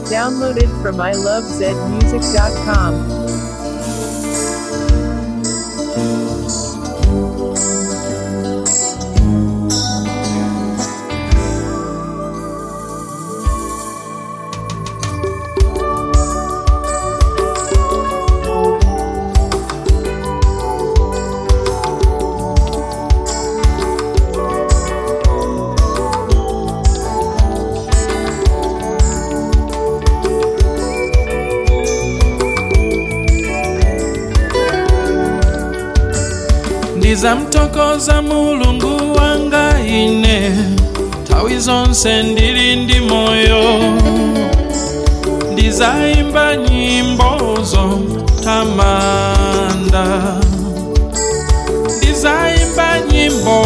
Downloaded from ilovezmusic.com. ndizamtokoza mulungu wanga ine nthawi zonse ndili ndi moyo ndizayimba nyimbo zotamanda ndizayimba nyimbo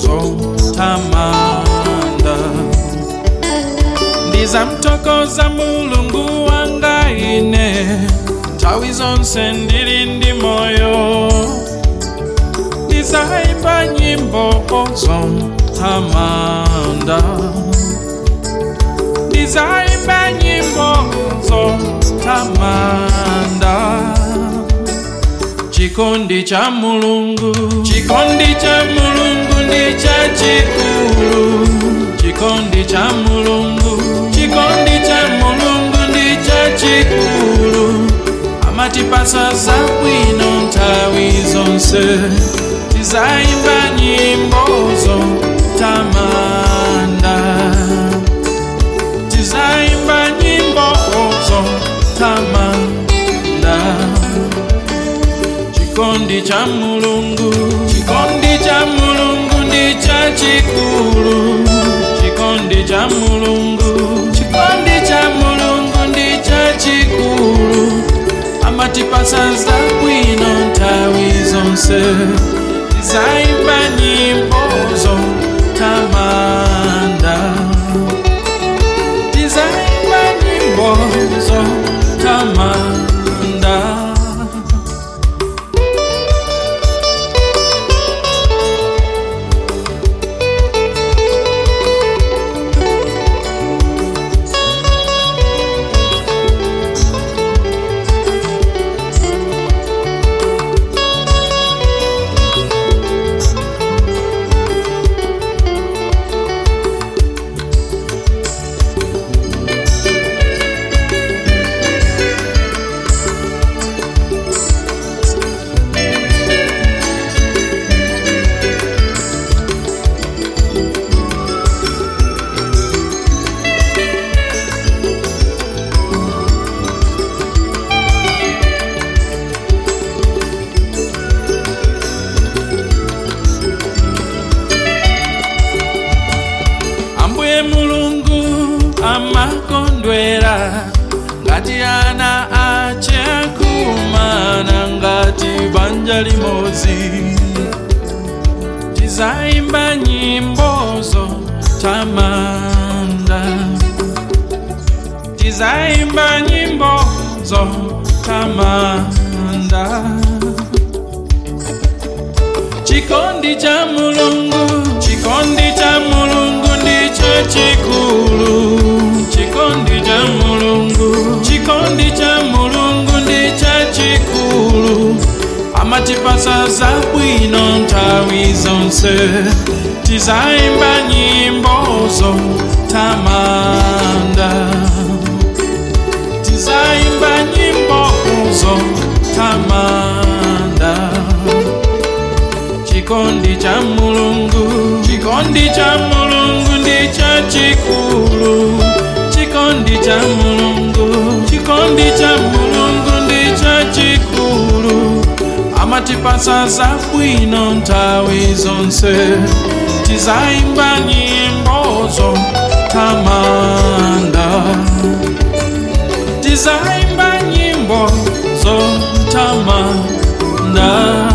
zotamanda ndizamtokoza mulungu wanga ine nthawi zonse ndili ndi moyo ndizayimba nyimbo zotamanda ndizayimba nyimbo zotamanda chikondi cha mulungu chikondi cha mulungu ndi chachikulu chikondi cha mulungu chikondi cha mulungu ndi chachikulu amatipasa zabwino nthawi zonse tizayimba nyimbo zotamanda tizayimba nyimbo zotamanda chikondi cha mulungu chikondi cha mulungu ndi chachikulu chikondi cha mulungu chikondi cha mulungu ndi chachikulu amatipasa zabwino nthawi zonse tizayimba nyimbo zotamanda tizayimba nyimbo zotamanda ambuye mulungu amakondwera ngati ana ache akumana ngati banja limodzi tizayimba nyimbo zotamanda tizayimba nyimbo zotamanda chikondi cha mulungu chikondi cha mulungu ndicho chikulu chikondi cha mulungu chikondi cha mulungu ndicho chikulu amatipasa zabwino nthawi zonse tizayimba nyimbo zotamanda tizayimba nyimbo zotamanda chikondi cha mulungu chikondi cha mulungu ndi chachikulu chikondi cha mulungu chikondi cha mulungu ndi chachikulu amatipasa zabwino nthawi zonse tizayimba nyimbo zotamanda tizayimba nyimbo zotamanda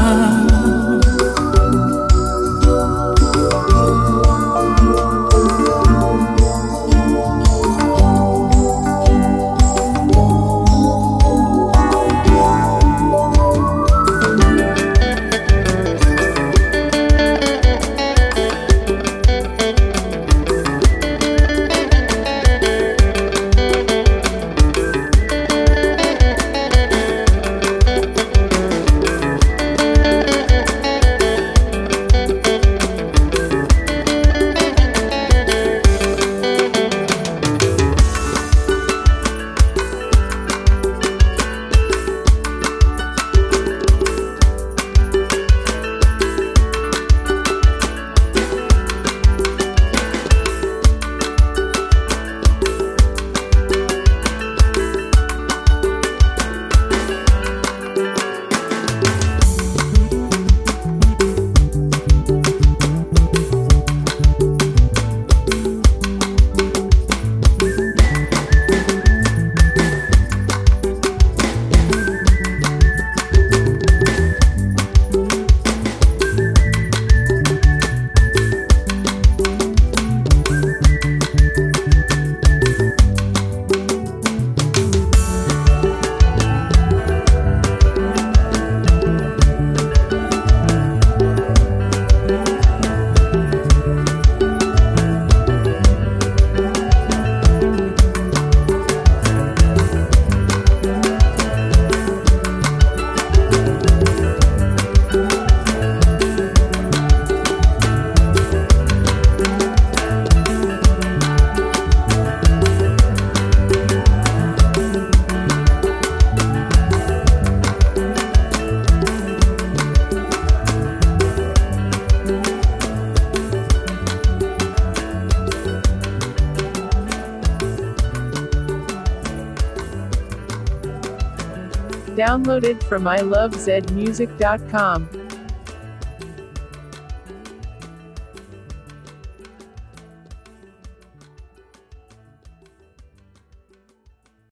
Downloaded from ilovezmusic.com.